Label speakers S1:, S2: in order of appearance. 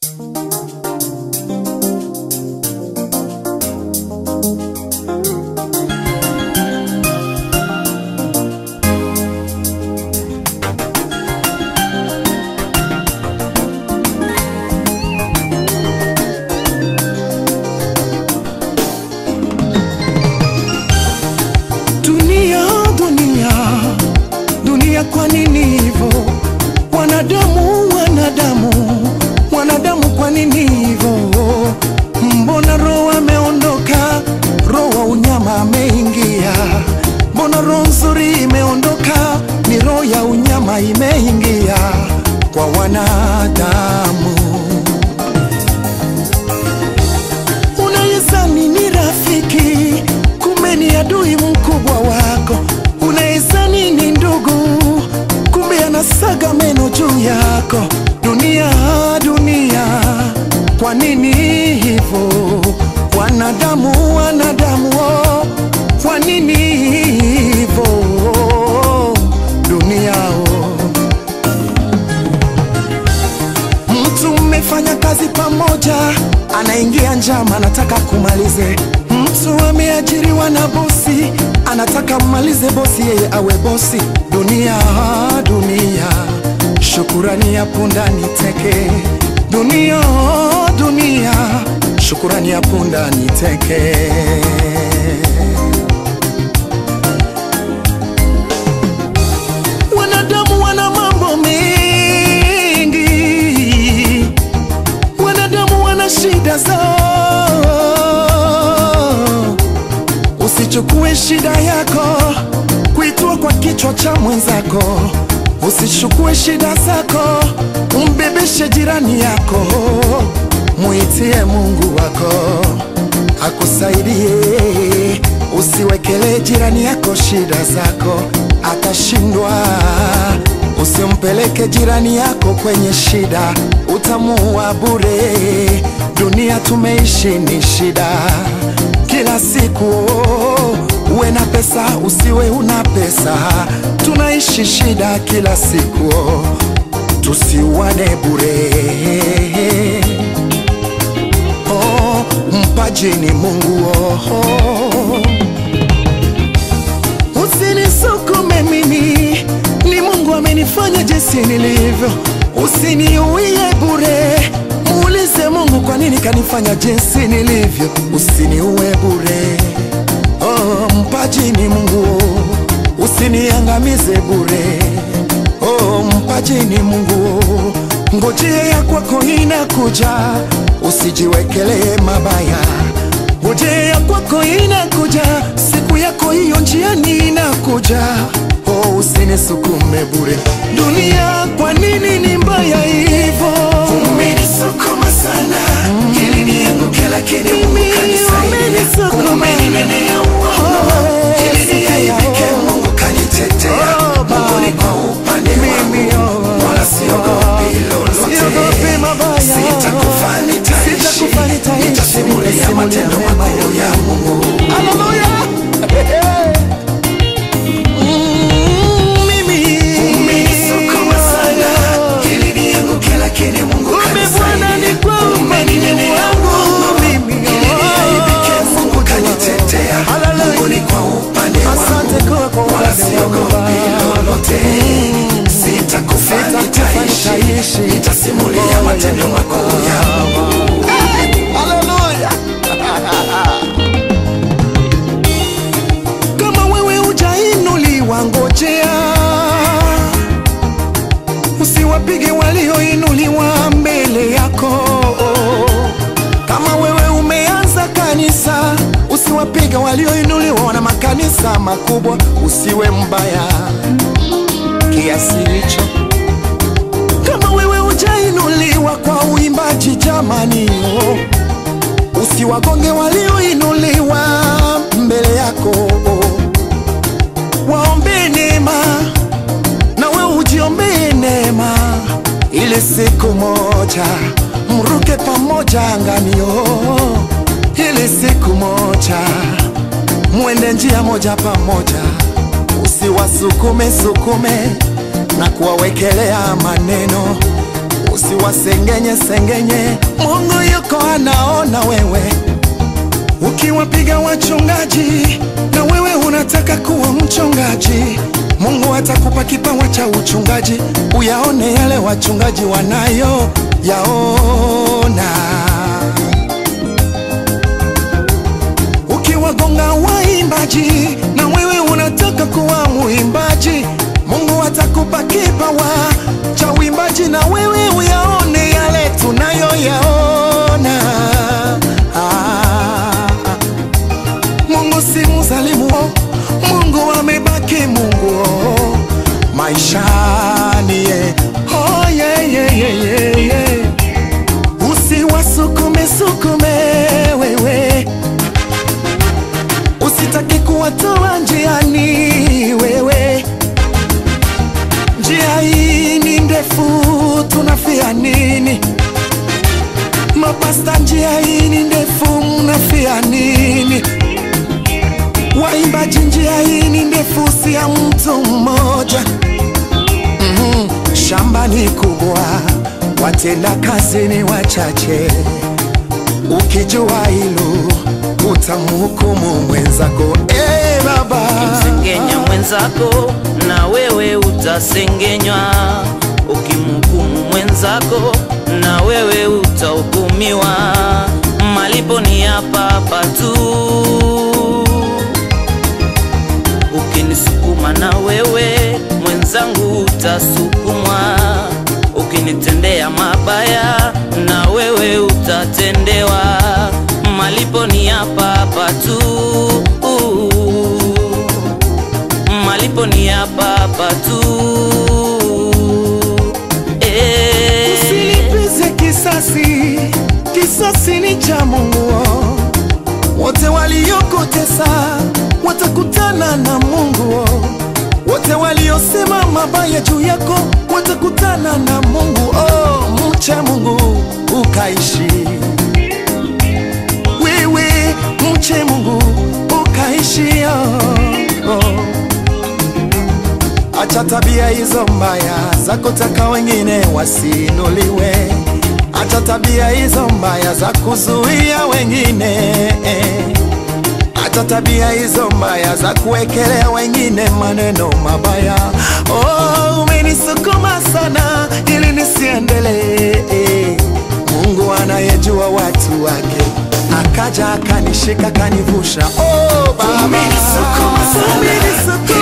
S1: Dunia, dunia, dunia, kwa nini hivyo? Wanadamu, wanadamu, wanadamu, kwa nini hivyo? Mbona roho ameondoka, roho wa unyama ameingia? Mbona roho nzuri imeondoka, ni roho ya unyama imeingia kwa wanadamu. Unawezani ni rafiki, kumbe ni adui mkubwa wako. Unawezani ni ndugu, kumbe anasaga meno juu yako. Dunia, dunia, kwa nini hivyo? Wanadamu, wanadamu, oh, kwa nini hivyo? Dunia, oh. Mtu mmefanya kazi pamoja, anaingia njama, anataka kumalize. Mtu ameajiriwa na bosi, anataka mmalize bosi, yeye awe bosi. Dunia, dunia, shukurani ya punda ni teke. Dunia, dunia, shukurani ya punda ni teke. Wanadamu wana mambo mengi, wanadamu wana shida zao. Usichukue shida yako kuitua kwa kichwa cha mwenzako. Usichukue shida zako umbebeshe jirani yako. Muitie Mungu wako akusaidie. Usiwekele jirani yako shida zako, atashindwa. Usimpeleke jirani yako kwenye shida, utamuua bure. Dunia tumeishi ni shida kila siku, oh, uwe na pesa usiwe una pesa, tunaishi shida kila siku, oh, tusiwane bure. Oh, mpaji ni Mungu oh, oh. Usinisukume mimi, ni Mungu amenifanya jinsi nilivyo. Usiniuie bure, muulize Mungu kwa nini kanifanya jinsi nilivyo. Usiniue bure, oh, mpaji ni Mungu, usiniangamize bure, oh, mpaji ni Mungu, ngojea ya kwako inakuja, usijiwekelee mabaya ngojea kwako inakuja, siku yako hiyo njiani inakuja. Oh, usinisukume bure. Dunia, kwa nini ni mbaya hivyo?
S2: Umenisukuma sana ili nianguke, lakini Mungu
S1: Mimi
S2: kanisaidia.
S1: umenisukuma.
S2: Umeninenea uongo ili niaibike, Mungu kanitetea.
S1: Oh, Baba.
S2: Mungu ni kwa upande
S1: Mimi,
S2: wangu,
S1: oh,
S2: wala siogopi
S1: siogopi
S2: lolote.
S1: mabaya.
S2: Sitakufa, nitaishi,
S1: Sitakufa, nitaishi,
S2: nitasimulia
S1: nitasimulia
S2: matendo
S1: mema
S2: makuu ya Mungu.
S1: Haleluya! Mm, mimi.
S2: Umenisukuma sana ili nianguke, lakini Mungu
S1: Kumbe Bwana ni kwa upande
S2: Umeninenea
S1: wangu
S2: uongo
S1: mimi.
S2: ili niaibike, Mungu kanitetea.
S1: Haleluya.
S2: Mungu ni kwa upande
S1: Asante
S2: wangu,
S1: kwa- kwa
S2: wala
S1: upande
S2: siogopi
S1: wangu.
S2: lolote. Sitakufa,
S1: Sitakufa,
S2: nitaishi,
S1: nitaishi.
S2: nitasimulia matendo makuu ya Mungu.
S1: Haleluya. Kama wewe hujainuliwa, ngojea, usiwapige walioinuliwa mbele yako. Kama wewe umeanza kanisa, usiwapige walioinuliwa na makanisa makubwa. Usiwe mbaya kiasi hicho kama wewe hujainuliwa kwa uimbaji jamani, oh, usiwagonge walioinuliwa mbele yako, waombe neema na wewe ujiombee neema, ili siku moja mruke pamoja angani, oh, ili siku moja mwende njia moja pamoja, usiwasukume sukume na kuwawekelea maneno, usiwa wasengenye sengenye, Mungu yuko anaona wewe ukiwapiga wachungaji na wewe unataka kuwa mchungaji, Mungu atakupa kipawa cha uchungaji, uyaone yale wachungaji wanayo yaona. Ukiwagonga waimbaji na wewe unataka kuwa muimbaji, Mungu atakupa kipawa cha uimbaji na wewe uyaone yale tunayoyaona. Ah, Mungu si mzalimu, Mungu amebaki Mungu oh, maishani ye. Oh, yeah, yeah, yeah, yeah, yeah. Usiwasukume sukume wewe, usitaki kuwatoa njiani wewe. Njia hii ni ndefu, tunafia nini? Mapasta, njia hii ni ndefu, mnafia nini? Waimbaji, njia hii ni ndefu, si ya mtu mmoja. Mhm, Shamba ni kubwa, watenda kazi ni wachache. Ukijua hilo utamhukumu mwenzako. Eh, baba
S3: Ukimsengenya mwenzako na wewe utasengenywa, ukimhukumu mwenzako na wewe utahukumiwa. Malipo ni hapa hapa tu. Ukinisukuma na wewe mwenzangu utasukumwa, ukinitendea mabaya na wewe utatendewa. Malipo ni hapa hapa tu malipo ni hapa hapa tu. Eh,
S1: Usilipize kisasi, kisasi ni cha Mungu. Wote waliokutesa watakutana na Mungu. Wote waliosema mabaya juu yako watakutana na Mungu. Oh, mche Mungu ukaishi. Wewe mche Mungu ukaishi. Oh, oh. Acha tabia hizo mbaya za kutaka wengine wasiinuliwe. Acha tabia hizo mbaya za kuzuia wengine. Acha tabia hizo mbaya za kuwekelea wengine maneno mabaya. Oh, umenisukuma sana ili nisiendelee. Mungu anayejua watu wake akaja akanishika akanivusha. Oh, Baba
S2: Umenisukuma sana
S1: Umenisukuma